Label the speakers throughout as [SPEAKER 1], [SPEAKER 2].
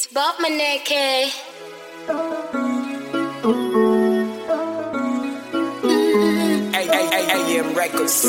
[SPEAKER 1] It's Bob Maneke.
[SPEAKER 2] AM Records.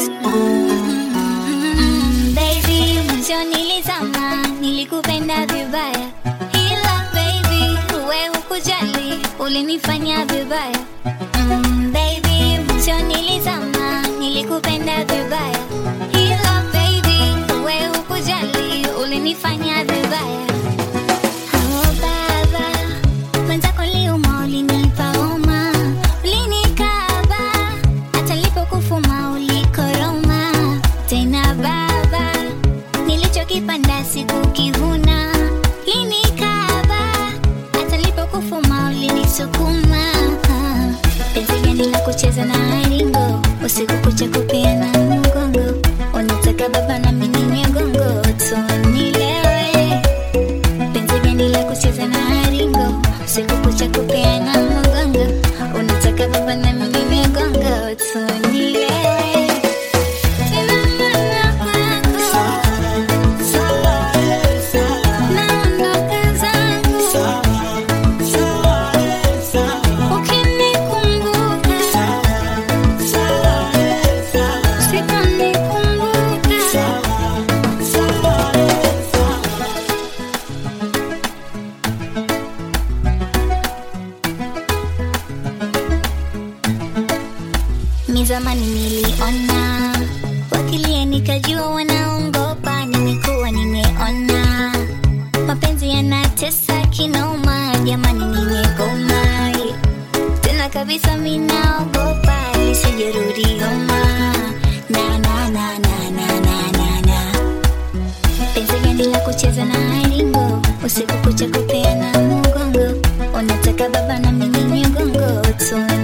[SPEAKER 3] Mm, baby, mwisho nilizama, nilikupenda vibaya, ila baby, uwe hukujali, ulinifanya vibaya. Mm, baby, mwisho nilizama, nilikupenda vibaya, ila baby, uwe hukujali, ulinifanya vibaya. Oh, baba, mwenzako liuma, ulinipa homa, ulinikaba, hata nilipokufuma ulikoroma. Tena baba, nilichokipanda sikukivuna, ulinikaba, hata nilipokufuma ulinisukuma. Penzi gani la kucheza na ringo, usiku kucha kupeana mgongo, unataka baba na mimi migongo, tunilewe penzi gani la kucheza na ringo siku kucha kupeana mgongo unataka baba na mimi migongo tunilewe Tena mama kwako. Naondoka zangu. Ukinikumbuka. Usiponikumbuka. Mi zamani niliona wakilia, nikajua wanaongopa. Nimekuwa nimeona mapenzi yanatesa kinoma, jamani, nimegoma tena kabisa, minaogopa lisijerudi homa na na na na na na na na penzi gani la kucheza na ringo usiku kucha kupeana mgongo, unataka baba na mimi migongo tuni